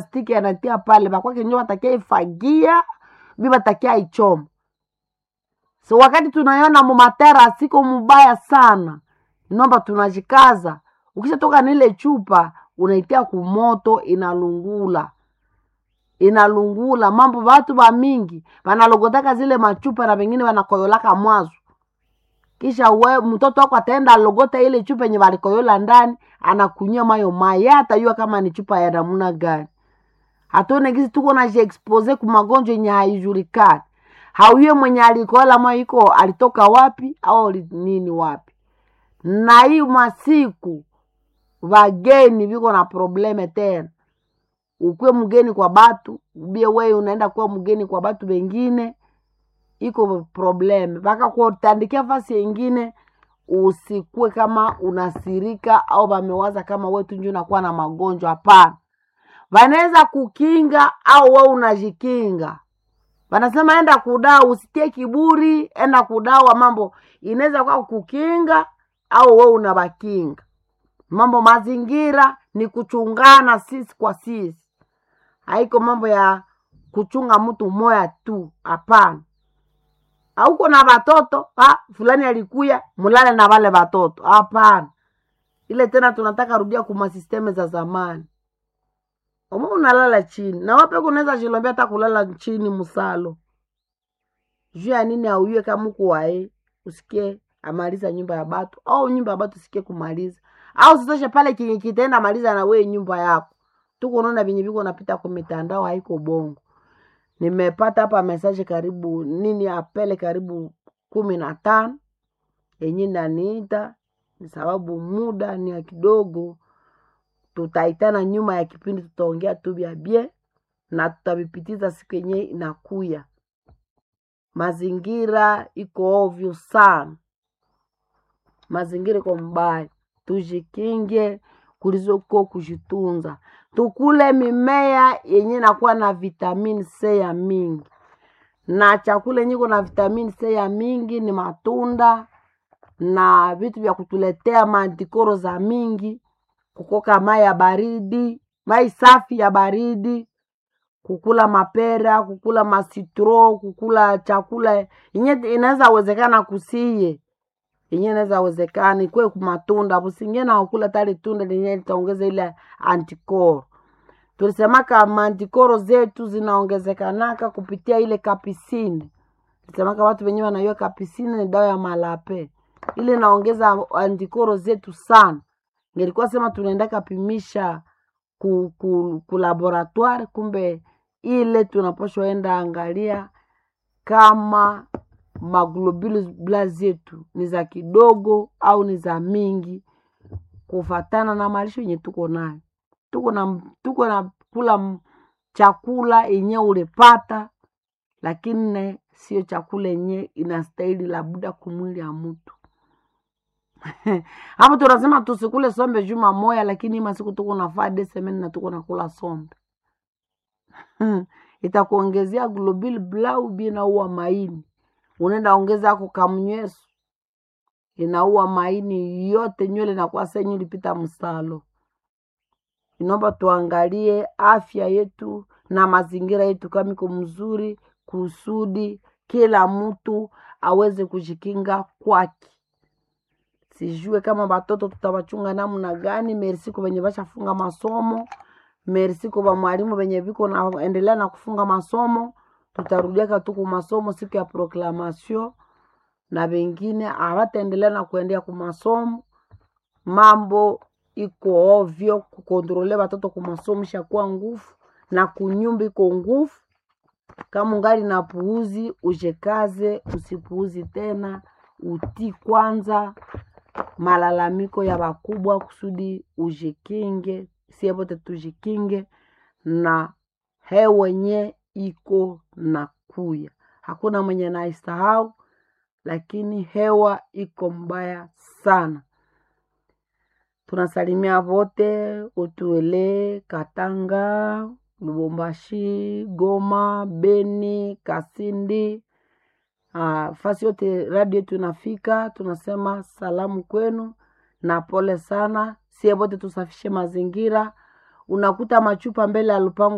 plastiki anatia pale bakwake njo batakia ifagia bi batakia ichoma so wakati tunaiona mumatera siko mubaya sana inomba tunajikaza ukishatoka nile chupa unaitia kumoto inalungula inalungula mambo watu ba mingi wanalogotaka zile machupa na wengine wanakoyolaka mwazo kisha we mtoto wako ataenda alogota ile chupa yenye walikoyola ndani anakunywa mayo mai ye atajua kama ni chupa ya namna gani hatuone gisi tuko najiexpose ku magonjwa yenye haijulikani hauye mwenye alikoyola mayo iko alitoka wapi au ali- nini wapi na hii masiku wageni viko na probleme tena ukuwe mgeni kwa batu ubie weye unaenda kuwa mgeni kwa batu wengine iko probleme mpaka kutandikia fasi yengine usikue kama unasirika au wamewaza kama wetu nju unakuwa na magonjwa hapana wanaweza kukinga au we unajikinga wanasema enda kudawa usitie kiburi enda kudawa mambo inaweza kuwa kukinga au we unawakinga mambo mazingira ni kuchungana sisi kwa sisi haiko mambo ya kuchunga mtu moya tu hapana auko na watoto ha, fulani alikuya mulale na wale watoto hapana ile tena tunataka rudia kuma sisteme za zamani Omo unalala chini na wape kunaweza jilombea hata kulala chini musalo juu ya nini auiwe kama uko wae usikie amaliza nyumba ya batu au nyumba ya batu usikie kumaliza au sitoshe pale kinyi kitaenda maliza na wee nyumba yako tukunaona vinye viko napita kwa mitandao haiko bongo nimepata hapa mesaje karibu nini apele karibu kumi na tano yenye naniita ni sababu muda ni ya kidogo tutaitana nyuma ya kipindi tutaongea tu vya bie na tutavipitiza siku yenyewe inakuya mazingira iko ovyo sana mazingira iko mbaya tujikinge kulizoko kujitunza tukule mimea yenye nakuwa na vitamini c ya mingi na chakula yenye iko na vitamini c ya mingi ni matunda na vitu vya kutuletea mantikoro za mingi kukoka mai ya baridi mai safi ya baridi kukula mapera kukula masitro kukula chakula yenye inaweza wezekana kusiye yenye inaweza wezekana ikwe kumatunda busingie na ukula tali tunda lenye litaongeza ile antikoro tulisemaka mantikoro zetu zinaongezekanaka kupitia ile kapisini tulisemaka watu wenyewe wanaiwa kapisini ni dawa ya malape ile inaongeza antikoro zetu sana ngelikuwa sema tunaenda kapimisha ku, ku, ku laboratoire kumbe ile tunapashwa enda angalia kama maglobulus zetu ni za kidogo au ni za mingi kufatana na malisho yenye tuko nayo tuko na tuko na kula m- chakula yenye ulipata lakini ne sio chakula yenye inastahili labuda kumwili ya mtu hapo tunasema tusikule sombe juma moya lakini masiku tuko nafaa desemeni na tuko nakula sombe itakuongezea global blau binaua maini unaenda ongeza ako kamnyweso inaua maini yote nywele nakuwa senyu ilipita msalo inaomba tuangalie afya yetu na mazingira yetu kama iko mzuri kusudi kila mtu aweze kujikinga kwake sijue kama batoto tutawachunga namna gani merci kwa venye bashafunga masomo merci kwa mwalimu venye viko naendelea na kufunga masomo tutarudiaka tu ku masomo siku ya proclamation na wengine hawataendelea na kuendea ku masomo mambo iko ovyo kukontrole watoto ku masomo ishakuwa nguvu na kunyumba iko nguvu kama ungali na puuzi ujekaze usipuuzi tena utii kwanza malalamiko ya wakubwa kusudi ujikinge sie wote tujikinge na hewenye iko na kuya hakuna mwenye naisahau lakini hewa iko mbaya sana tunasalimia vote utuele katanga lubumbashi goma beni kasindi uh, fasi yote radio tunafika tunasema salamu kwenu na pole sana sie vote tusafishe mazingira unakuta machupa mbele ya lupango